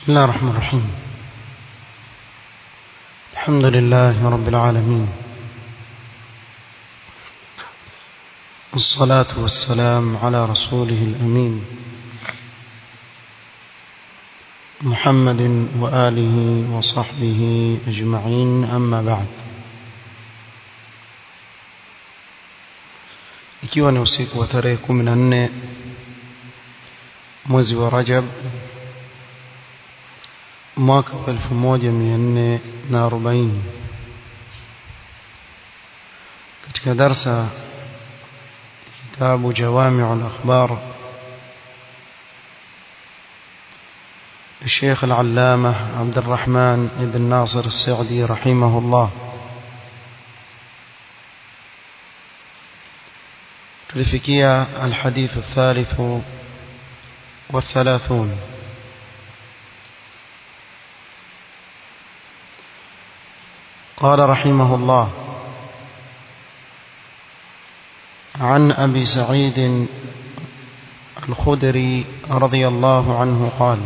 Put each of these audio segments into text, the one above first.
بسم الله الرحمن الرحيم الحمد لله رب العالمين والصلاة والسلام على رسوله الأمين محمد وآله وصحبه أجمعين أما بعد ikiwa ni usiku wa tarehe 14 mwezi wa Rajab mwaka wa 1440 katika darsa kitabu Jawami'u al-Akhbar الشيخ العلامة عبد الرحمن بن ناصر السعدي رحمه الله تلفكيا الحديث الثالث والثلاثون قال رحمه الله عن أبي سعيد الخدري رضي الله عنه قال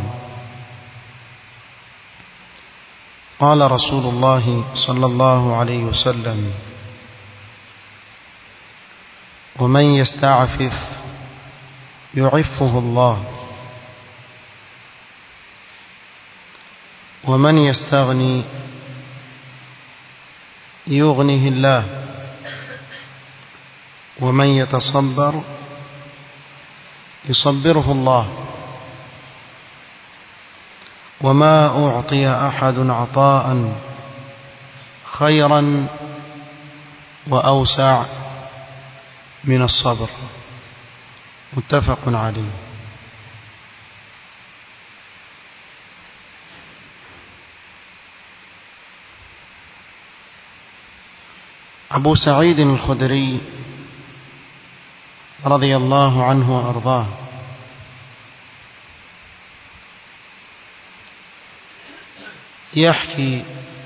قال رسول الله صلى الله عليه وسلم ومن يستعفف يعفه الله ومن يستغني يغنه الله ومن يتصبر يصبره الله وما أعطي أحد عطاء خيرا وأوسع من الصبر متفق عليه أبو سعيد الخدري رضي الله عنه وأرضاه يحكي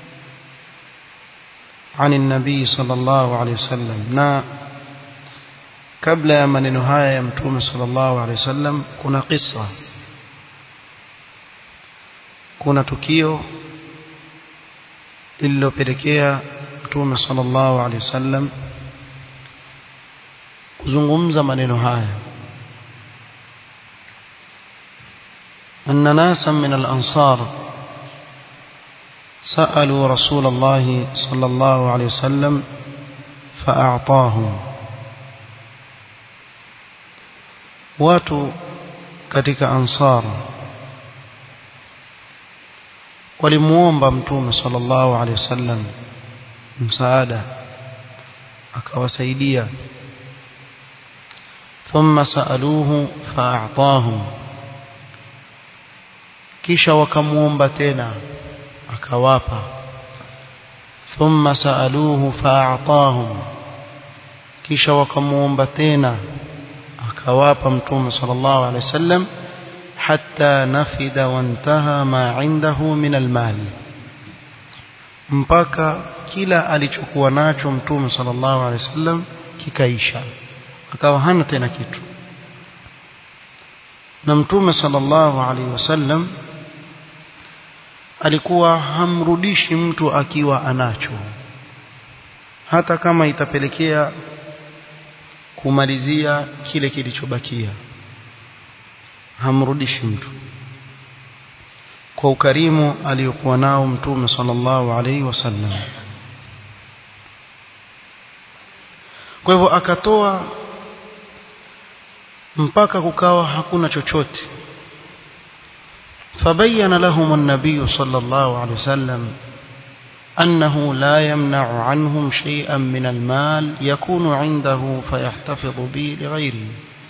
عن النبي صلى الله عليه وسلم نا kabla ya maneno haya ya mtume sallallahu alaihi wasallam kuna kisa kuna tukio lililopelekea mtume sallallahu alaihi wasallam kuzungumza maneno haya أن ناسا من الأنصار سألوا رسول الله صلى الله عليه وسلم فأعطاهم watu katika ansar walimuomba mtume sallallahu alaihi wasallam msaada akawasaidia thumma saaluhu fa'atahum kisha wakamuomba tena akawapa thumma saaluhu fa'atahum kisha wakamuomba tena akawapa mtume sallallahu alaihi wasallam hatta nafida wantaha ma indahu min almal mpaka kila alichokuwa nacho mtume sallallahu alaihi wasallam kikaisha akawa hana tena kitu na mtume sallallahu alaihi wasallam alikuwa hamrudishi mtu akiwa anacho hata kama itapelekea kumalizia kile kilichobakia hamrudishi mtu kwa ukarimu aliyokuwa nao mtume sallallahu alaihi wasallam kwa hivyo akatoa mpaka kukawa hakuna chochote فبين لهم النبي صلى الله عليه وسلم أنه لا يمنع عنهم شيئا من المال يكون عنده فيحتفظ به لغيره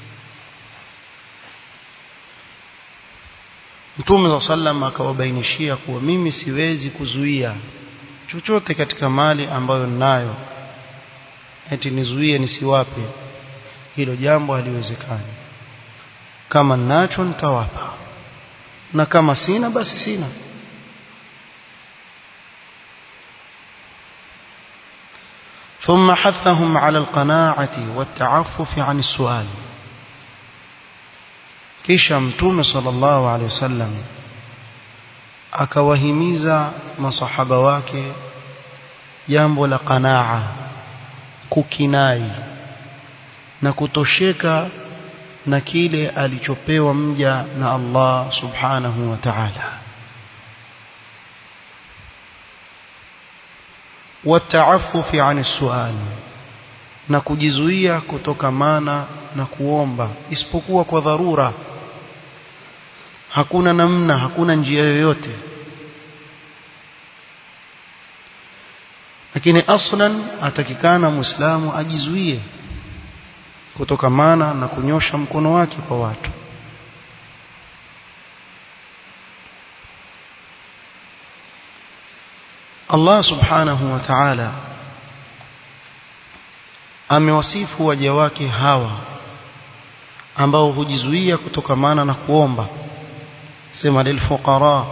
Mtume wa sallam akawabainishia kuwa mimi siwezi kuzuia chochote katika mali ambayo ninayo eti nizuie nisiwape hilo jambo haliwezekani kama ninacho nitawapa na kama sina basi sina ثم حثهم على القناعة والتعفف عن السؤال kisha mtume sallallahu alaihi wasallam akawahimiza masahaba wake jambo la qanaa kukinai na kutosheka na kile alichopewa mja na Allah subhanahu wa ta'ala wataafufi ani sual na kujizuia kutokamana na kuomba isipokuwa kwa dharura hakuna namna hakuna njia yoyote lakini aslan atakikana muislamu ajizuie kutokamana na kunyosha mkono wake kwa watu Allah subhanahu wa ta'ala amewasifu waja wake hawa ambao hujizuia kutokamana na kuomba sema lilfuqara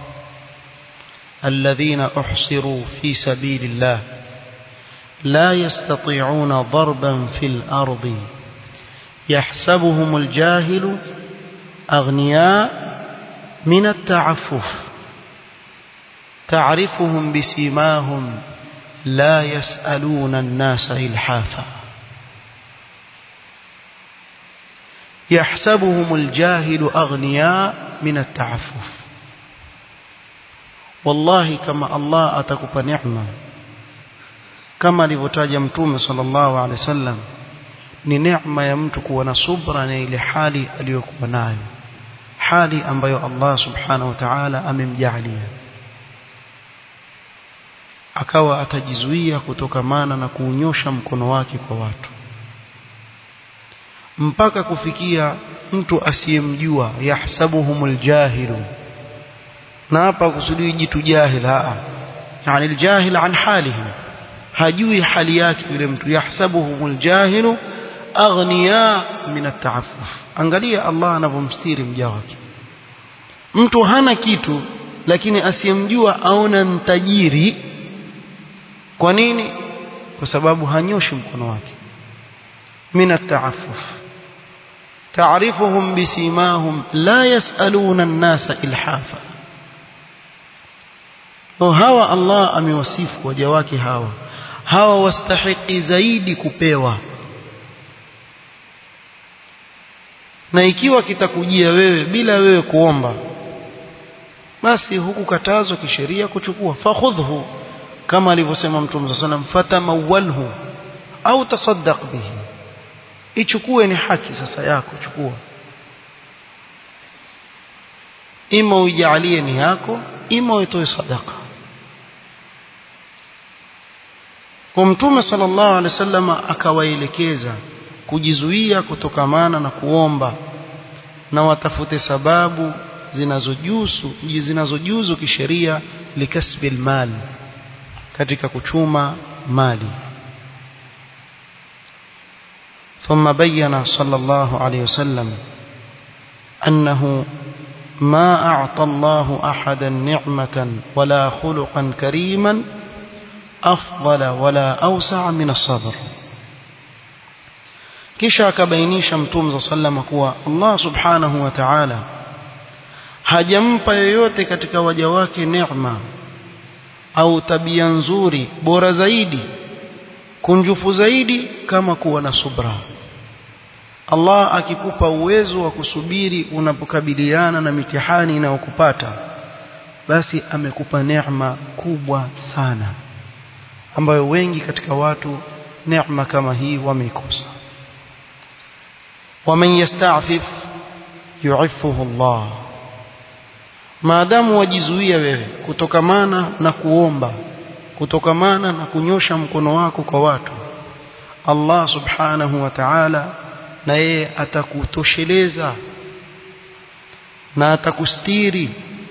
الذين احصروا في سبيل الله لا يستطيعون ضربا في الارض يحسبهم الجاهل اغنياء من التعفف تعرفهم بسيماهم لا يسالون الناس الحافا يحسبهم الجاهل اغنياء من التعفف wallahi kama Allah atakupa neema kama alivyotaja mtume sallallahu alaihi wasallam ni neema ya mtu kuwa na subra na ile hali aliyokuwa nayo hali ambayo Allah subhanahu wa ta'ala amemjalia akawa atajizuia kutokamana na kuunyosha mkono wake kwa watu mpaka kufikia mtu asiyemjua yahsabuhumul jahilu na hapa kusudi jitu jahil haa yani aljahil an halihim hajui hali yake yule mtu yahsabuhumul jahilu aghniya min at'affuf angalia Allah anavyomstiri mja wake mtu hana kitu lakini asiyemjua aona mtajiri kwa nini kwa sababu hanyoshi mkono wake min at'affuf تعرفهم بسيماهم لا يسألون الناس إلحافا hawa Allah amewasifu waja wake hawa hawa wastahiki zaidi kupewa na ikiwa kitakujia wewe bila wewe kuomba basi huku katazo kisheria kuchukua fakhudhu kama alivyosema mtume صلى الله عليه وسلم fatamawalhu au tasaddaq bihi ichukue ni haki sasa yako chukua ima uijalie ni yako ima uitoe sadaka kwa mtume sallallahu alaihi wasallam akawaelekeza kujizuia kutokamana na kuomba na watafute sababu zinazojuzu zinazojuzu kisheria likasbi almal katika kuchuma mali ثم بين صلى الله عليه وسلم أنه ما أعطى الله أحدا نعمة ولا خلقا كريما أفضل ولا أوسع من الصبر kisha akabainisha mtume sallam kuwa Allah subhanahu wa ta'ala hajampa yoyote katika waja wake neema au tabia nzuri bora zaidi kunjufu zaidi kama kuwa na subra Allah akikupa uwezo wa kusubiri unapokabiliana na mitihani inayokupata basi amekupa neema kubwa sana ambayo wengi katika watu neema kama hii wameikosa waman yasta'fif yu'iffuhu Allah maadamu wajizuia wewe kutokamana na kuomba kutokamana na kunyosha mkono wako kwa watu Allah subhanahu wa ta'ala na yeye atakutosheleza na atakustiri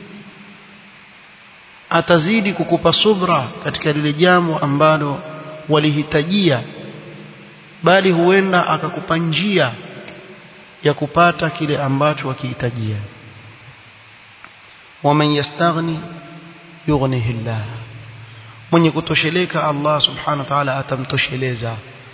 atazidi kukupa subra katika lile jambo ambalo walihitajia bali huenda akakupa njia ya kupata kile ambacho wakihitajia waman yastaghni yughnihi Allah mwenye kutosheleka Allah subhanahu wa ta'ala atamtosheleza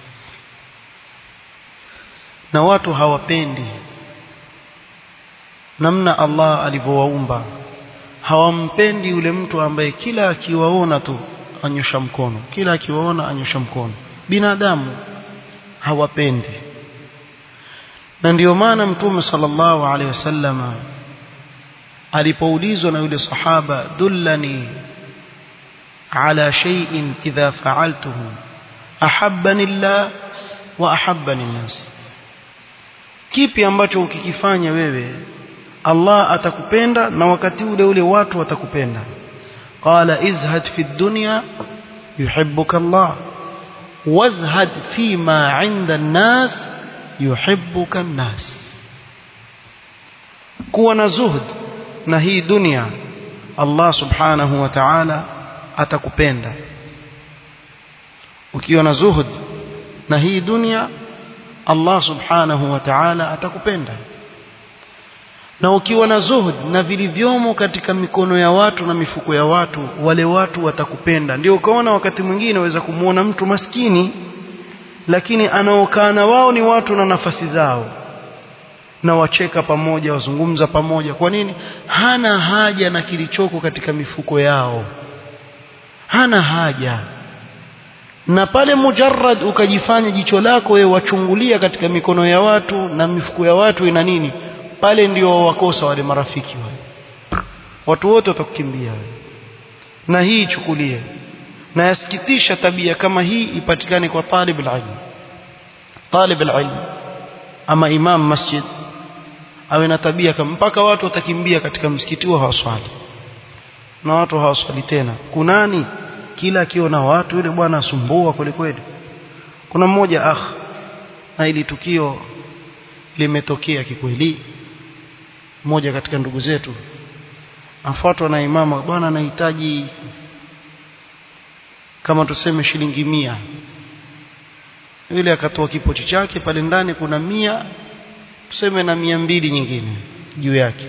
na watu hawapendi namna Allah alivyowaumba hawampendi yule mtu ambaye kila akiwaona tu anyosha mkono kila akiwaona anyosha mkono binadamu hawapendi na ndio maana mtume sallallahu alaihi wasallama alipoulizwa na yule sahaba dullani ala shay'in idha fa'altuhu ahabbani Allah wa ahabbani nas kipi ambacho ukikifanya wewe Allah atakupenda na wakati ule ule watu watakupenda qala izhad fi dunya yuhibbuka Allah wazhad fi ma 'inda an-nas yuhibbuka an-nas kuwa na zuhud na hii dunia Allah subhanahu wa ta'ala atakupenda ukiwa na zuhud na hii dunia Allah subhanahu wa ta'ala atakupenda na ukiwa na zuhud na vilivyomo katika mikono ya watu na mifuko ya watu wale watu watakupenda ndio ukaona wakati mwingine waweza kumuona mtu maskini lakini anaokaa na wao ni watu na nafasi zao na wacheka pamoja wazungumza pamoja kwa nini hana haja na kilichoko katika mifuko yao hana haja na pale mujarrad ukajifanya jicho lako wewe wachungulia katika mikono ya watu na mifuko ya watu ina nini pale ndio wakosa wale marafiki wale watu wote watakukimbia na hii ichukulie na yasikitisha tabia kama hii ipatikane kwa talib alilm talib alilm ama imam masjid awe na tabia kama mpaka watu watakimbia katika msikiti huo hawaswali na watu hawaswali tena kunani kila akiona watu yule bwana asumbua kweli kweli kuna mmoja ah na ili tukio limetokea kikweli mmoja katika ndugu zetu afuatwa na imama bwana anahitaji kama tuseme shilingi mia yule akatoa kipochi chake pale ndani kuna mia tuseme na mia mbili nyingine juu yake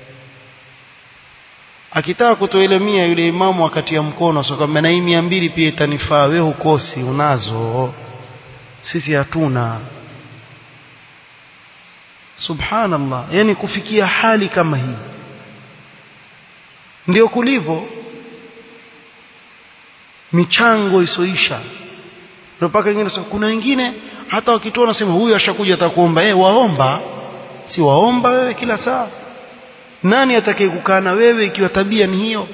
akitaka kutoa ile mia yule imamu akatia mkono asokambe na hii mia mbili pia itanifaa wewe hukosi unazo sisi hatuna subhanallah yani kufikia hali kama hii ndio kulivyo michango isoisha mpaka wengine kuna wengine hata wakitoa nasema huyu ashakuja atakuomba eh waomba si waomba wewe kila saa nani atakaye kukaa na wewe ikiwa tabia ni hiyo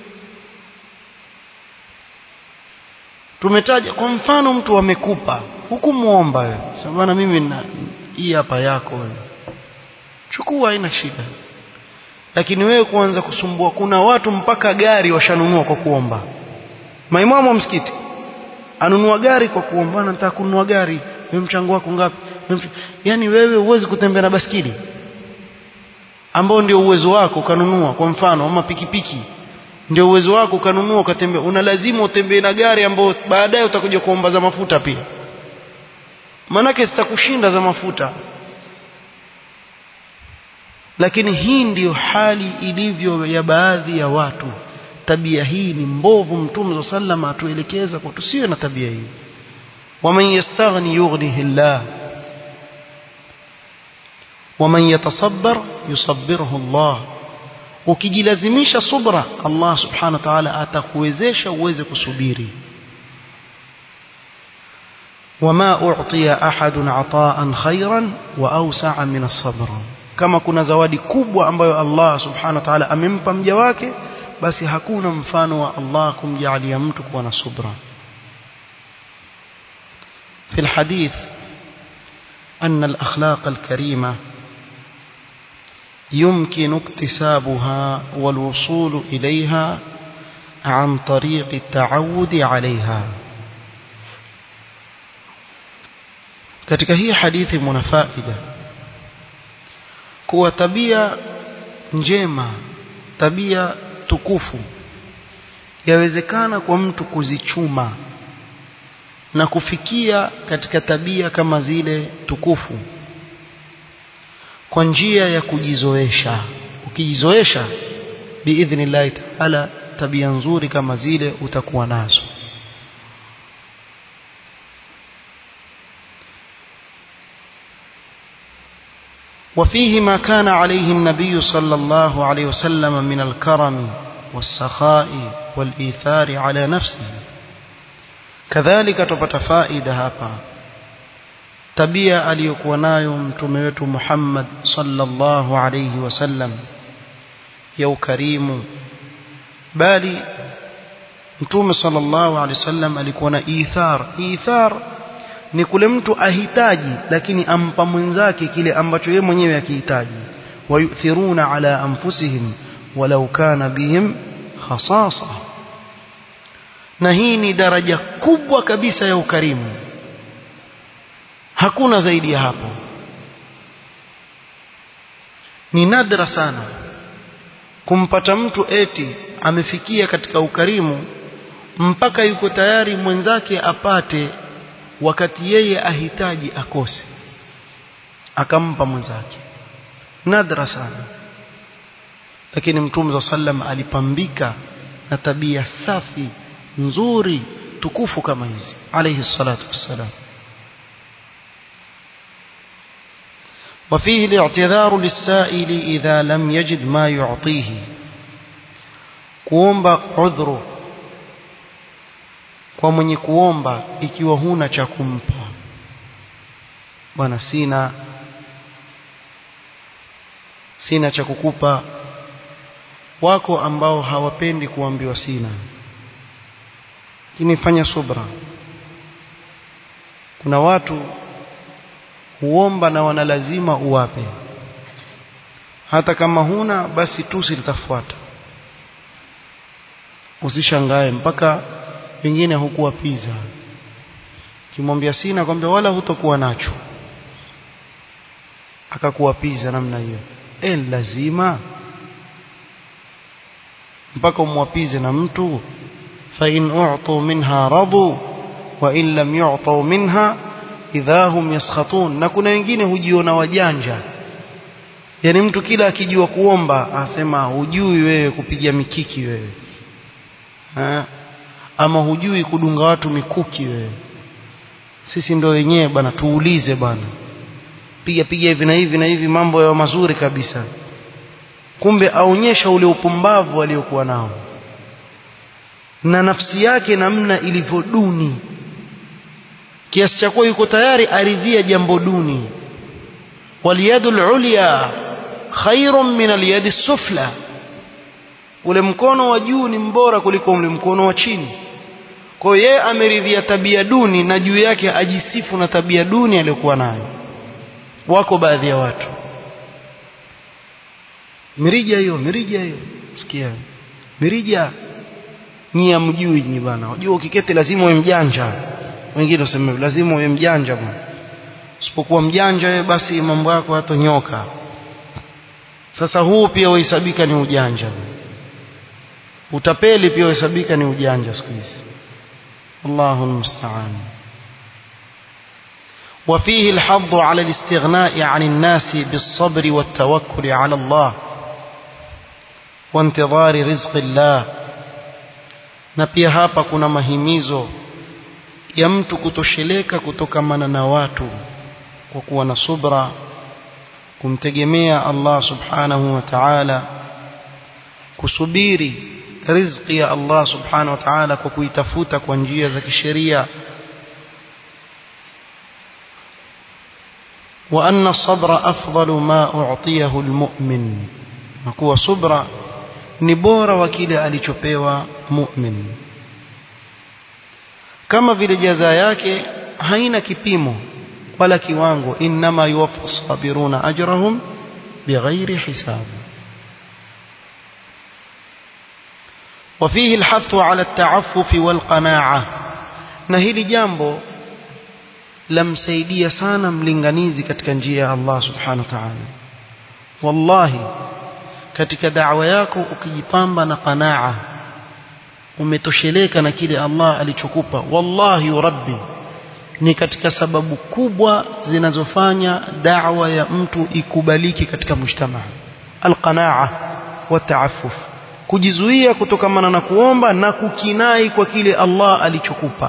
tumetaja kwa mfano mtu amekupa hukumuomba wewe sema bwana mimi na hii hapa yako wewe chukua haina shida lakini wewe kuanza kusumbua kuna watu mpaka gari washanunua kwa kuomba maimamu wa msikiti anunua gari kwa kuomba bwana nataka kununua gari wewe mchango wako ngapi yani wewe huwezi kutembea na baskili ambao ndio uwezo wako ukanunua kwa mfano ama pikipiki ndio uwezo wako ukanunua ukatembea una lazima utembee na gari ambao baadaye utakuja kuomba za mafuta pia manake zitakushinda za mafuta lakini hii ndiyo hali ilivyo ya baadhi ya watu tabia hii ni mbovu mtume sallam atuelekeza kwa tusiwe na tabia hii waman yastaghni yughnihi llah waman yatasabbar yusabbirhu Allah ukijilazimisha subra Allah subhanahu wa ta'ala atakuwezesha uweze kusubiri وما أعطي أحد عطاء خيرا وأوسع من الصبر kama kuna zawadi kubwa ambayo Allah subhanahu wa ta'ala amempa mja wake basi hakuna mfano wa Allah kumjalia mtu kuwa na subra في الحديث أن الأخلاق الكريمة يمكن اكتسابها والوصول إليها عن طريق التعود عليها katika hii hadithi muna faida kuwa tabia njema tabia tukufu yawezekana kwa mtu kuzichuma na kufikia katika tabia kama zile tukufu kwa njia ya kujizoesha ukijizoesha biidhnillahi taala tabia nzuri kama zile utakuwa nazo وفيه ما كان عليه النبي صلى الله عليه وسلم من الكرم والسخاء والإيثار على نفسه كذلك تپata faida hapa tabia aliyokuwa nayo mtume wetu Muhammad sallallahu alayhi wasallam ya ukarimu bali mtume sallallahu alayhi wasallam alikuwa na ithar ithar ni kule mtu ahitaji lakini ampa mwenzake kile ambacho yeye mwenyewe akihitaji wayuthiruna ala anfusihim walau kana bihim khasasa na hii ni daraja kubwa kabisa ya ukarimu hakuna zaidi ya hapo ni nadra sana kumpata mtu eti amefikia katika ukarimu mpaka yuko tayari mwenzake apate wakati yeye ahitaji akose akampa mwenzake nadra sana lakini mtume za sallam alipambika na tabia safi nzuri tukufu kama hizi alayhi salatu wassalam وفيه الاعتذار للسائل إذا لم يجد ما يعطيه kuomba udhuru kwa mwenye kuomba ikiwa huna cha kumpa bwana sina sina cha kukupa wako ambao hawapendi kuambiwa sina lakini fanya subra kuna watu huomba na wana lazima uwape hata kama huna basi tusi litafuata usishangae mpaka pengine hukuwapiza kimwambia sina kwambia wala hutokuwa nacho akakuwapiza namna hiyo e lazima mpaka umwapize na mtu fa in u'tu minha radu wa in lam yu'tu minha idha hum yaskhatun na kuna wengine hujiona wajanja yani mtu kila akijua kuomba asema hujui wewe kupiga mikiki wewe ha? ama hujui kudunga watu mikuki wewe sisi ndio wenyewe bana tuulize bana piga piga hivi na hivi na hivi mambo ya mazuri kabisa kumbe aonyesha ule upumbavu aliokuwa nao na nafsi yake namna ilivyo duni kiasi cha kuwa yuko tayari aridhia jambo duni waliyadu ulya khairun min aliyadi sufla ule mkono wa juu ni mbora kuliko ule mkono wa chini kwa hiyo yeye ameridhia tabia duni na juu yake ajisifu na tabia duni aliyokuwa nayo wako baadhi ya watu mirija hiyo mirija hiyo sikia mirija nyi amjui nyi bana unajua ukiketi lazima uwe mjanja wengine waseme lazima uwe mjanja bwana usipokuwa mjanja wewe basi mambo yako hatonyoka sasa huu pia uhesabika ni ujanja utapeli pia uhesabika ni ujanja siku hizi Allahu almusta'an وفيه الحظ على الاستغناء عن الناس بالصبر والتوكل على الله وانتظار رزق الله na pia hapa kuna mahimizo ya mtu kutosheleka kutokamana na watu kwa kuwa na subra kumtegemea Allah subhanahu wa ta'ala kusubiri riziki ya Allah subhanahu wa ta'ala kwa kuitafuta kwa njia za kisheria وأن الصبر أفضل ما أعطيه المؤمن نكوى صبر نبور وكيل أليشوبيوا مؤمن كما vile jaza yake haina kipimo wala kiwango inma yuwaffa sabiruna ajrahum bighairi hisab وفيه الحث على التعفف والقناعة na hili jambo lamsaidia sana mlinganizi katika njia ya Allah subhanahu wa ta'ala wallahi katika da'wa yako ukijipamba na qanaa umetosheleka na kile Allah alichokupa wallahi rabbi ni katika sababu kubwa zinazofanya da'wa ya mtu ikubaliki katika mujtamaa alqanaa wa ta'affuf kujizuia kutokamana na kuomba na kukinai kwa kile Allah alichokupa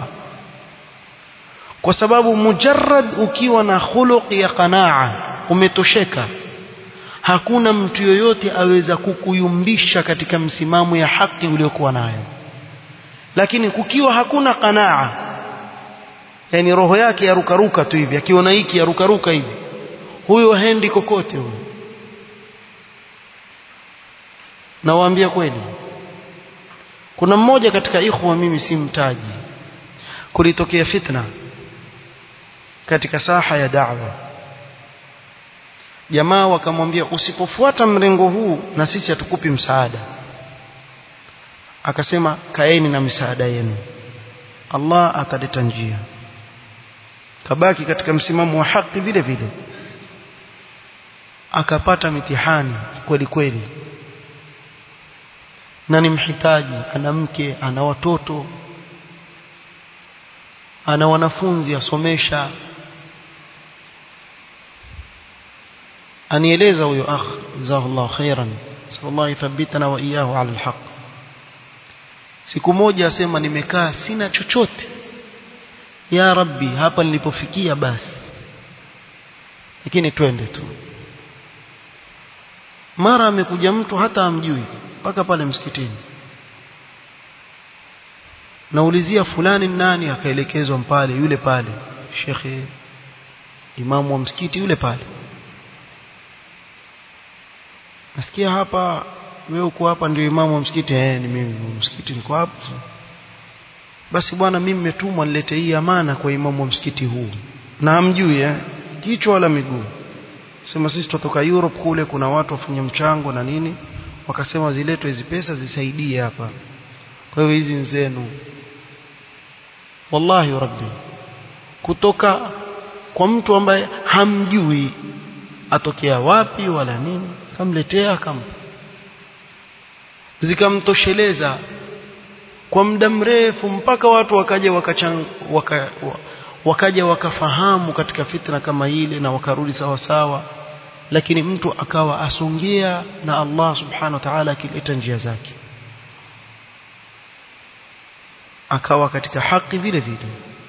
kwa sababu mujarrad ukiwa na khuluq ya qanaa umetosheka hakuna mtu yoyote aweza kukuyumbisha katika msimamo ya haki uliokuwa nayo lakini kukiwa hakuna qanaa yani roho yake yarukaruka tu hivi akiona hiki yarukaruka hivi huyo hendi kokote huyo nawaambia kweli kuna mmoja katika ikhwa mimi si mtaji kulitokea fitna katika saha ya da'wa jamaa wakamwambia usipofuata mrengo huu na sisi hatukupi msaada akasema kaeni na misaada yenu Allah ataleta njia kabaki katika msimamo wa haki vile vile akapata mitihani kweli kweli na ni mhitaji ana mke ana watoto ana wanafunzi asomesha anieleza huyo akh jazakallahu khairan sallallahu yuthabbitana wa iyyahu ala alhaq siku moja asema nimekaa sina chochote ya rabbi hapa nilipofikia basi lakini twende tu mara amekuja mtu hata amjui mpaka pale msikitini naulizia fulani nani akaelekezwa pale yule pale shekhe imamu wa msikiti yule pale nasikia hapa wewe uko hapa ndio imamu wa msikiti eh ni mimi msikiti niko hapa basi bwana mimi nimetumwa nilete hii amana kwa imamu wa msikiti huu na amjui eh kichwa wala miguu sema sisi tutoka Europe kule kuna watu wafanya mchango na nini wakasema ziletwe hizi pesa zisaidie hapa kwa hiyo hizi nzenu wallahi rabbi kutoka kwa mtu ambaye hamjui atokea wapi wala nini kamletea akampa zikamtosheleza kwa muda mrefu mpaka watu wakaja wakachang, waka, wakaja wakafahamu katika fitna kama ile na wakarudi sawa sawa lakini mtu akawa asongea na Allah subhanahu wa ta'ala akileta njia zake akawa katika haki vile vile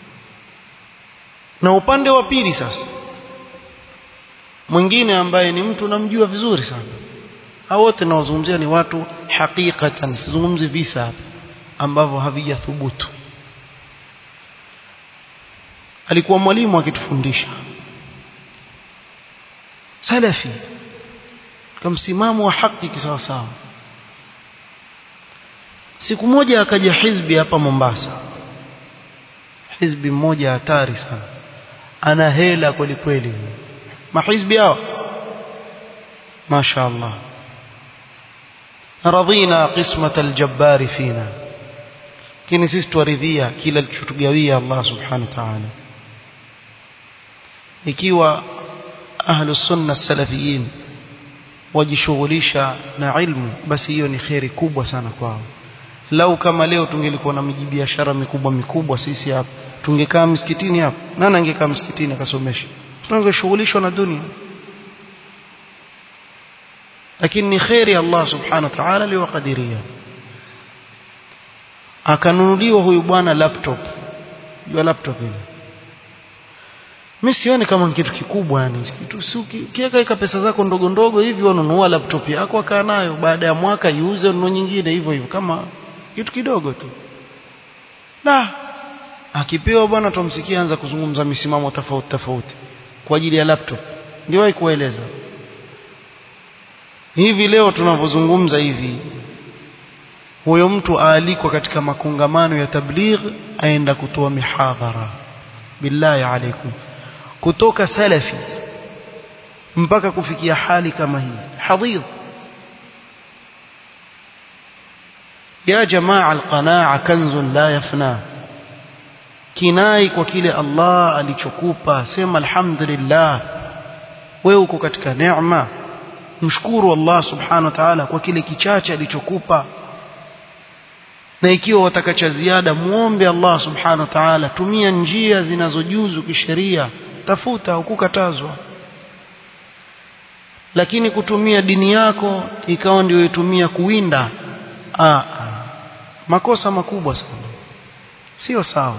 na upande wa pili sasa mwingine ambaye ni mtu namjua vizuri sana hao wote naozungumzia ni watu hakikatan sizungumzi visa hapa ambavyo havijathubutu alikuwa mwalimu akitufundisha salafi kwa msimamo wa haki kisawa sawa siku moja akaja hizbi hapa Mombasa hizbi mmoja hatari sana ana hela kweli kweli mahizbi hao mashaallah radhina qismat aljabbar fina kini sisi tuaridhia kila alichotugawia Allah subhanahu wa ta'ala ikiwa ahlu sunna salafiyin wajishughulisha na ilmu basi hiyo ni khairi kubwa sana kwao lau kama leo tungelikuwa na miji biashara mikubwa mikubwa sisi hapa tungekaa msikitini hapa nani angekaa msikitini akasomesha tungeshughulishwa na dunia lakini ni khairi Allah subhanahu wa ta'ala liwakadiria akanunuliwa huyu bwana laptop hiyo laptop ile mimi sioni kama kitu kikubwa yani kitu si ukiweka ika pesa zako ndogo ndogo hivi ununua laptop yako akaa nayo baada ya mwaka iuze ununue nyingine hivyo hivyo kama kitu kidogo tu na akipewa bwana tumsikia anza kuzungumza misimamo tofauti tofauti kwa ajili ya laptop ndio kueleza hivi leo tunavyozungumza hivi huyo mtu aalikwa katika makongamano ya tabligh aenda kutoa mihadhara billahi alaikum kutoka salafi mpaka kufikia hali kama hii hadhir ya jamaa alqanaa kanzun la yafna kinai kwa kile Allah alichokupa sema alhamdulillah wewe uko katika neema mshukuru Allah subhanahu wa ta'ala kwa kile kichache alichokupa na ikiwa wataka cha ziada muombe Allah subhanahu wa ta'ala tumia njia zinazojuzu kisheria tafuta hukukatazwa lakini kutumia dini yako ikawa ndio itumia kuwinda ah, makosa makubwa sana sio sawa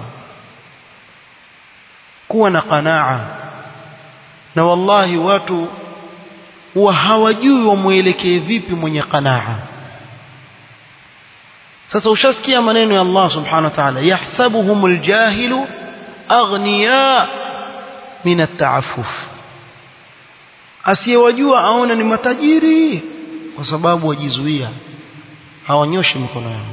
kuwa na qanaa na wallahi watu huwa hawajui wamwelekee vipi mwenye qanaa sasa ushasikia maneno ya Allah subhanahu wa ta'ala yahsabuhumul jahilu aghniya min at-ta'affuf asiyewajua aona ni matajiri kwa sababu wajizuia hawanyoshi mikono yao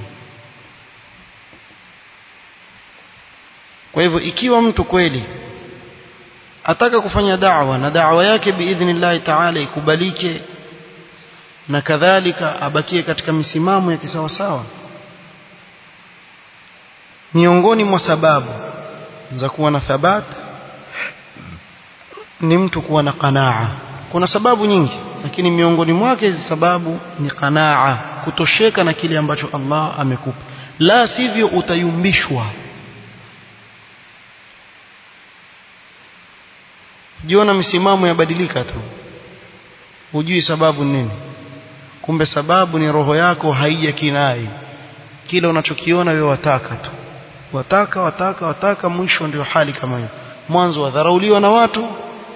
kwa hivyo ikiwa mtu kweli ataka kufanya da'wa na da'wa yake biidhnillahi ta'ala ikubalike na kadhalika abakie katika misimamo ya kisawasawa miongoni mwa sababu za kuwa na thabat ni mtu kuwa na qanaa kuna sababu nyingi lakini miongoni mwake hizi sababu ni qanaa kutosheka na kile ambacho Allah amekupa la sivyo utayumbishwa jiona misimamo yabadilika tu hujui sababu nini kumbe sababu ni roho yako haijakinai kile unachokiona wewe wataka tu wataka wataka wataka mwisho ndio hali kama hiyo mwanzo wadharauliwa na watu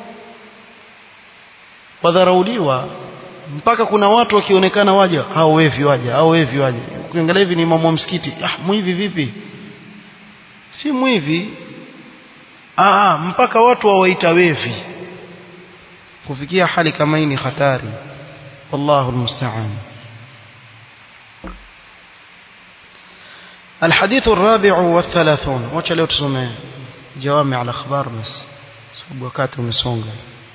wadharauliwa mpaka kuna watu wakionekana waja hao wevi waja hao wevi waja ukiangalia hivi ni imamu wa msikiti ah mwivi vipi si mwivi ah mpaka watu wawaita wevi kufikia hali kama hii ni hatari wallahu almusta'an الحديث الرابع والثلاثون wacha leo tusome جوامع الاخبار بس sababu wakati umesonga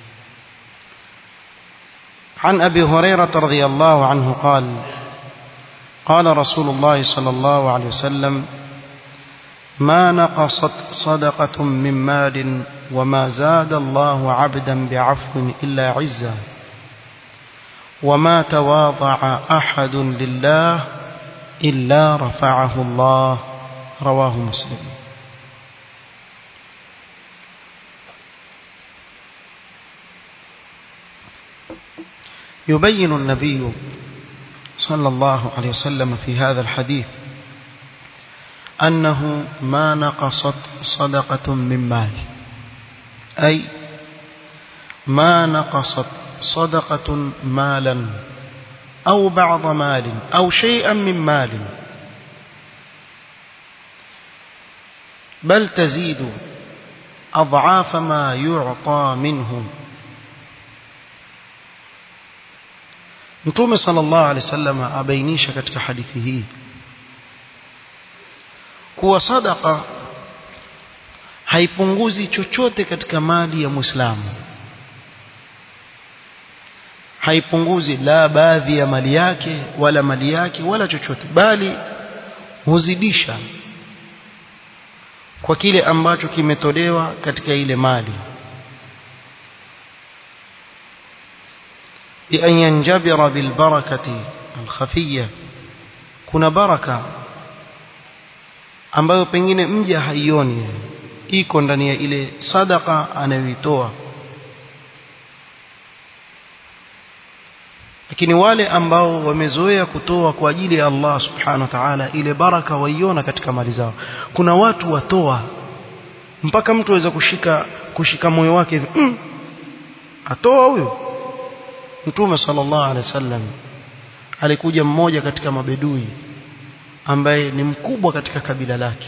عن أبي هريرة رضي الله عنه قال قال رسول الله صلى الله عليه وسلم ما نقصت صدقة من مال وما زاد الله عبدا بعفو إلا عزا وما تواضع أحد لله إلا رفعه الله رواه مسلم يبين النبي صلى الله عليه وسلم في هذا الحديث أنه ما نقصت صدقة من مال أي ما نقصت صدقة مالا أو بعض مال أو شيئا من مال بل تزيد أضعاف ما يعطى منه Mtume sallallahu alaihi wasallam abainisha katika hadithi hii kuwa sadaka haipunguzi chochote katika mali ya Muislamu. Haipunguzi la baadhi ya mali yake wala mali yake wala chochote bali huzidisha kwa kile ambacho kimetolewa katika ile mali. بأن ينجبر بالبركة الخفية kuna baraka ambayo pengine mja haioni iko ndani ya ile sadaka anayoitoa lakini wale ambao wamezoea kutoa kwa ajili ya Allah subhanahu wa ta'ala ile baraka waiona katika mali zao kuna watu watoa mpaka mtu aweza kushika kushika moyo wake hivi mm, atoa huyo Mtume sallallahu alaihi wasallam alikuja mmoja katika mabedui ambaye ni mkubwa katika kabila lake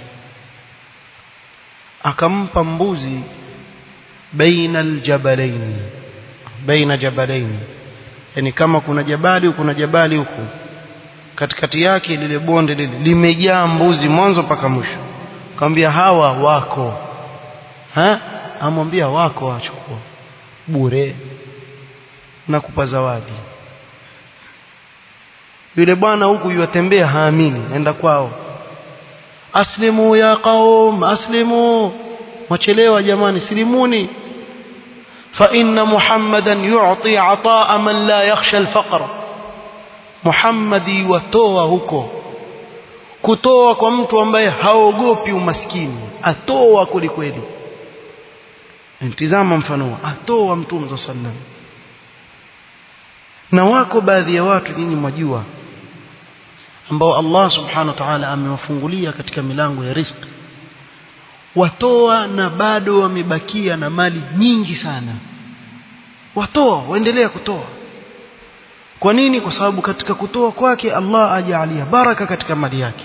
akampa mbuzi baina aljabalain baina jabalain yani kama kuna jabali kuna jabali huku katikati yake lile bonde lile limejaa mbuzi mwanzo mpaka mwisho akamwambia hawa wako ha amwambia wako achukua bure na kupa zawadi yule bwana huku yuatembea haamini enda kwao aslimu ya qaum aslimu wachelewa jamani silimuni fa inna muhammadan yu'ti ataa man la yakhsha alfaqr muhammadi watoa huko kutoa kwa mtu ambaye haogopi umaskini atoa kwelikweli ntizama mfano atoa mtume sallallahu na wako baadhi ya watu nyinyi mwajua ambao Allah subhanahu wa ta'ala amewafungulia katika milango ya riziki watoa na bado wamebakia na mali nyingi sana watoa waendelea kutoa kwa nini kwa sababu katika kutoa kwake Allah ajalia baraka katika mali yake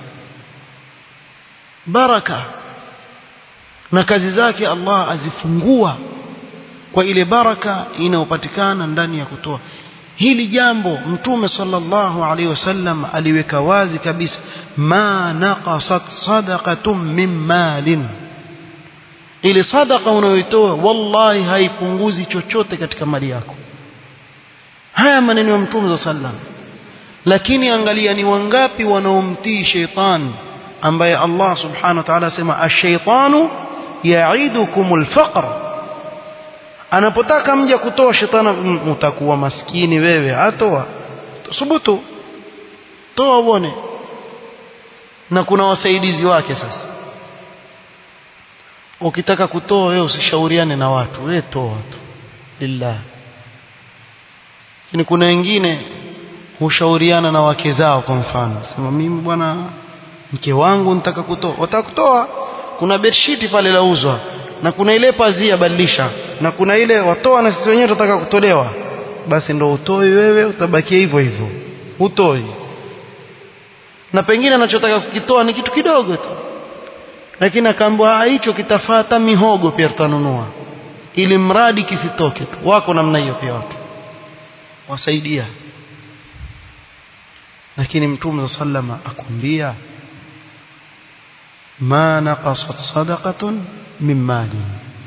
baraka na kazi zake Allah azifungua kwa ile baraka inayopatikana ndani ya kutoa hili jambo mtume sallallahu alaihi wasallam aliweka wazi kabisa ma naqasat sadaqatun min malin ile sadaqa unayoitoa wallahi haipunguzi chochote katika mali yako haya maneno ya mtume sallam lakini angalia ni wangapi wanaomtii sheitan ambaye Allah subhanahu wa ta'ala asema ash-shaytanu ya'idukumul faqr anapotaka mja kutoa shetani utakuwa maskini wewe atoa subutu toa uone na kuna wasaidizi wake sasa ukitaka kutoa wewe usishauriane na watu wewe toa tu lillah lakini kuna wengine hushauriana na wake zao kwa mfano sema mimi bwana mke wangu nitaka kutoa wataka kutoa kuna bedsheet pale lauzwa na kuna ile pazia badilisha na kuna ile watoa na sisi wenyewe tutataka kutolewa basi ndo utoi wewe utabakia hivyo hivyo utoi na pengine anachotaka kukitoa ni kitu kidogo tu lakini akaambiwa hicho kitafata mihogo pia tutanunua ili mradi kisitoke tu wako namna hiyo pia watu wasaidia lakini mtume sallama akwambia ma naqasat sadaqatun min mali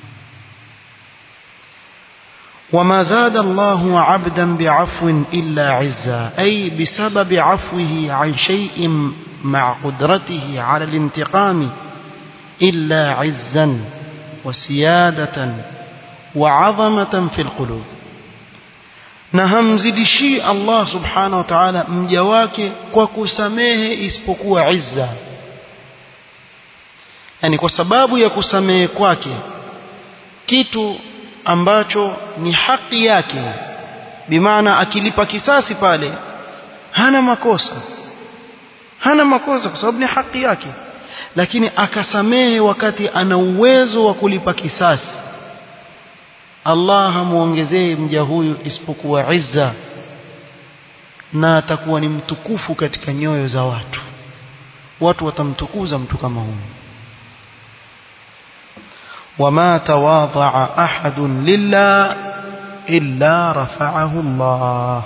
وما زاد الله عبدا بعفو إلا عزا أي بسبب عفوه عن شيء مع قدرته على الانتقام إلا عزا وسيادة وعظمة في القلوب na hamzidishi Allah subhanahu wa ta'ala mja wake kwa kusamehe isipokuwa izza yani kwa sababu ya kusamehe kwake kitu ambacho ni haki yake bimaana akilipa kisasi pale hana makosa hana makosa kwa sababu ni haki yake lakini akasamehe wakati ana uwezo wa kulipa kisasi Allah hamuongezee mja huyu isipokuwa izza na atakuwa ni mtukufu katika nyoyo za watu watu watamtukuza mtu kama huyu وما تواضع أحد لله إلا رفعه الله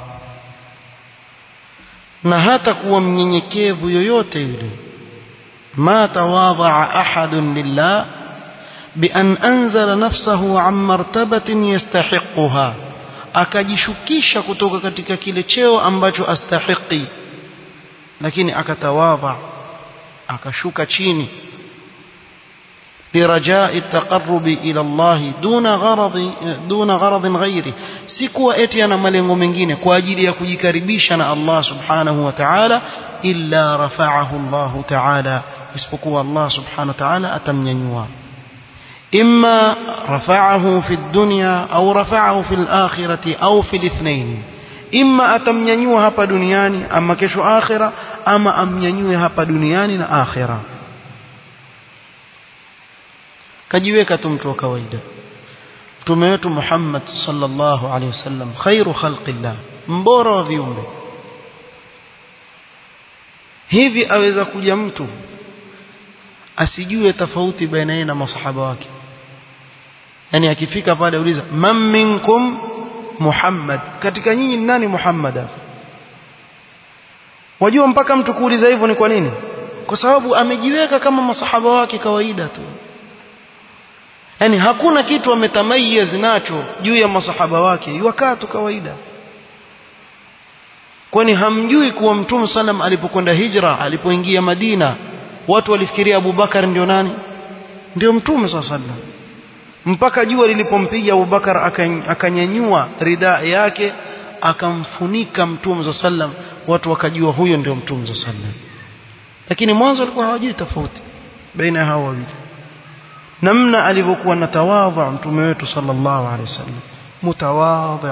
na hata kuwa mnyenyekevu yoyote yule ma tawadhaa ahadun lillah بأن أنزل نفسه عن مرتبة يستحقها akajishukisha kutoka katika kile cheo ambacho astahiqi lakini akatawadha akashuka chini برجاء التقرب إلى الله دون غرض دون غرض غيره sikuwa eti ana malengo mengine kwa ajili ya kujikaribisha na Allah subhanahu wa ta'ala illa rafa'ahu Allah ta'ala isipokuwa Allah subhanahu wa ta'ala atamnyanyua إما رفعه في الدنيا أو رفعه في الآخرة أو في الاثنين إما أتمنينيوه هapa duniani ama kesho akhira ama amnyanyue hapa duniani na akhira kajiweka tu mtu wa kawaida mtume wetu Muhammad sallallahu alaihi wasallam khairu khalqillah mbora wa viumbe hivi aweza kuja mtu asijue tofauti baina yeye na masahaba wake yani akifika pale uliza man minkum Muhammad katika nyinyi ni nani Muhammad wajua mpaka mtu kuuliza hivyo ni kwa nini kwa sababu amejiweka kama masahaba wake kawaida tu yani hakuna kitu ametamayez nacho juu ya masahaba wake yuwakaa tu kawaida kwani hamjui kuwa mtume sallam alipokwenda hijra alipoingia Madina watu walifikiria Abu Bakar ndio nani ndio mtume sallam mpaka jua lilipompiga Abu Bakar akanyanyua ridaa yake akamfunika mtume sallam watu wakajua huyo ndio mtume sallam lakini mwanzo walikuwa hawajui tofauti baina hao wawili namna alivyokuwa na tawadhu mtume wetu sallallahu alaihi wasallam mutawadhi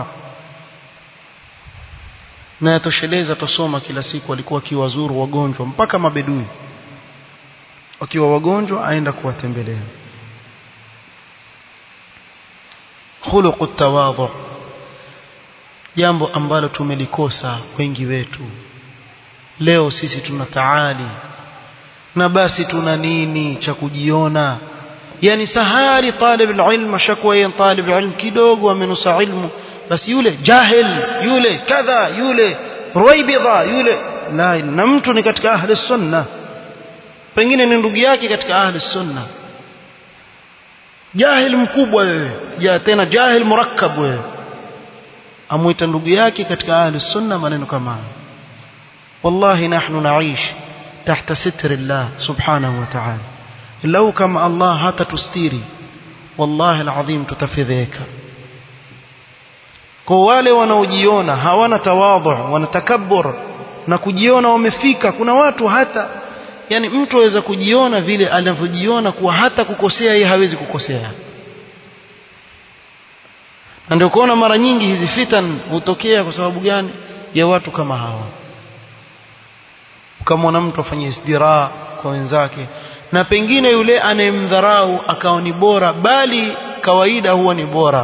na yatosheleza tusoma kila siku alikuwa akiwazuru wagonjwa mpaka mabedui wakiwa wagonjwa aenda kuwatembelea khuluqu tawadhu jambo ambalo tumelikosa wengi wetu leo sisi tuna taali na basi tuna nini cha kujiona yani sahari talib alilm ashakwa yeye talib alilm kidogo amenusa ilmu basi yule jahil yule kadha yule ruwaibidha yule la na mtu ni katika ahli sunna pengine ni ndugu yake katika ahli sunna jahil mkubwa wewe ja tena jahil murakkab wewe amuita ndugu yake katika ahli sunna maneno kama haya wallahi nahnu naish tahta sitri Allah subhanahu wa ta'ala lau kama Allah hatatustiri wallahi alazim tutafidheka kwa wale wanaojiona hawana tawadhu wana takabbur na kujiona wamefika kuna watu hata yani mtu aweza kujiona vile anavyojiona kuwa hata kukosea yeye hawezi kukosea na ndio kuona mara nyingi hizi fitan hutokea kwa sababu gani ya watu kama hawa ukamwona mtu afanye isdira kwa wenzake na pengine yule anayemdharau akawa ni bora bali kawaida huwa ni bora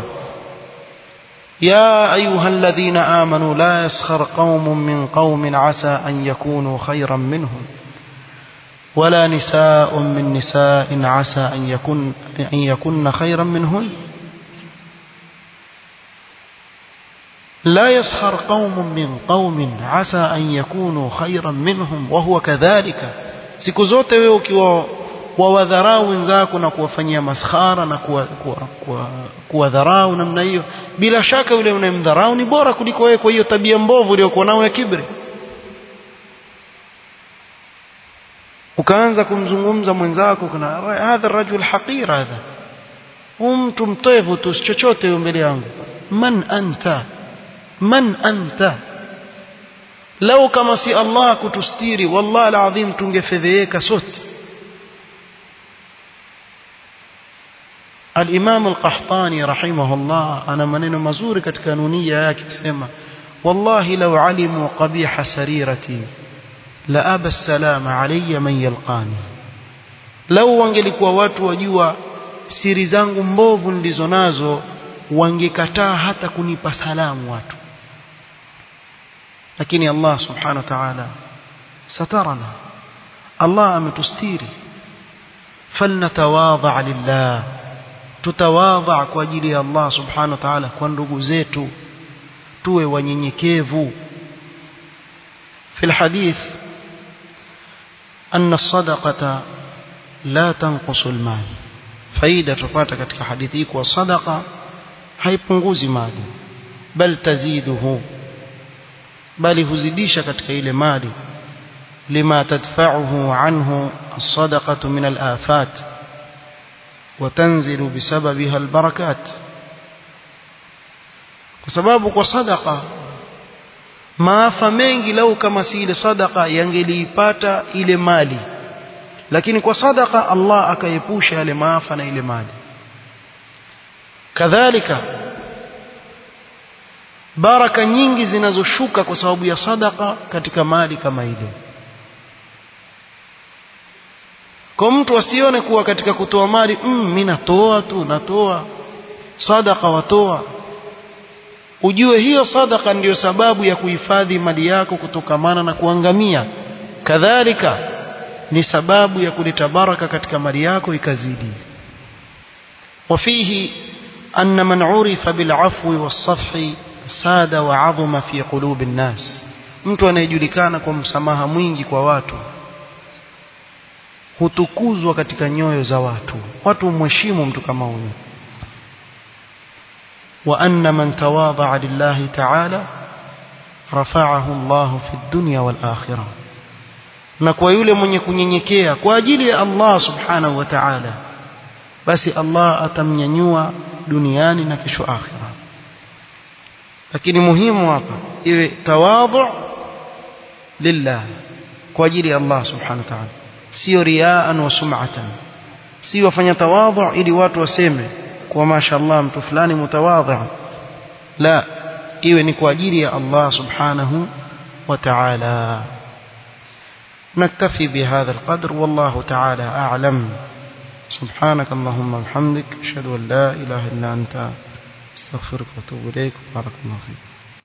يا أيها الذين آمنوا لا يسخر قوم من قوم عسى أن يكونوا خيرا منهم ولا نساء من نساء عسى أن يكن, أن يكن خيرا منهن لا يسخر قوم من قوم عسى أن يكونوا خيرا منهم وهو كذلك siku zote wewe ukiwa wawadharau wenzako na kuwafanyia maskhara na kuwadharau namna hiyo bila shaka yule unayemdharau ni bora kuliko wewe kwa hiyo tabia mbovu uliyokuwa nayo ya kibri ukaanza kumzungumza mwenzako kuna hadha rajul haqir hadha mtu mtevu tu chochote mbele yangu man anta man anta lau kama si Allah kutustiri wallahi alazim tungefedheeka sote الإمام القحطاني رحمه الله أنا منين مزور كتكانونية yake kusema والله لو علموا قبيح سريرتي لأبى السلام علي من يلقاني لو wangelikuwa watu wajua siri zangu mbovu nilizo nazo wangekataa hata kunipa salamu watu lakini Allah subhanahu wa ta'ala satarana Allah ametustiri falnatawadha lillah tutawadha kwa ajili ya Allah subhanahu wa ta'ala kwa ndugu zetu tuwe wanyenyekevu في الحديث أن الصدقة لا تنقص المال فايدة تupata katika hadithi hii kwa sadaqa haipunguzi mali bal taziduhu bali huzidisha katika ile mali lima tadfa'uhu anhu as-sadaqatu min al-afat وتنزل بسببها البركات kwa sababu kwa sadaqa maafa mengi lau kama si ile sadaqa yangeliipata ile mali lakini kwa sadaqa Allah akaepusha yale maafa na ile mali kadhalika baraka nyingi zinazoshuka kwa sababu ya sadaqa katika mali kama ile kwa mtu asione kuwa katika kutoa mali mm, mimi natoa tu natoa sadaqa watoa ujue hiyo sadaka ndiyo sababu ya kuhifadhi mali yako kutokamana na kuangamia kadhalika ni sababu ya kuleta baraka katika mali yako ikazidi وفيه أن من عرف بالعفو والصفح ساد وعظم في قلوب الناس mtu anayejulikana kwa msamaha mwingi kwa watu hutukuzwa katika nyoyo za watu watu mheshimu mtu kama huyo وأن من تواضع لله تعالى رفعه الله في الدنيا والآخرة na kwa yule mwenye kunyenyekea kwa ajili ya Allah subhanahu wa ta'ala basi Allah atamnyanyua duniani na kesho akhira lakini muhimu hapa iwe tawadhu lillah kwa ajili ya Allah subhanahu wa ta'ala sio riaan wa sum'atan sio wafanya tawadhu ili watu waseme kwa mashallah mtu fulani mutawadhi la iwe ni kwa ajili ya Allah subhanahu wa ta'ala نكتفي بهذا القدر والله تعالى أعلم سبحانك اللهم وبحمدك أشهد أن لا إله إلا أنت استغفرك وأتوب إليك بارك الله فيك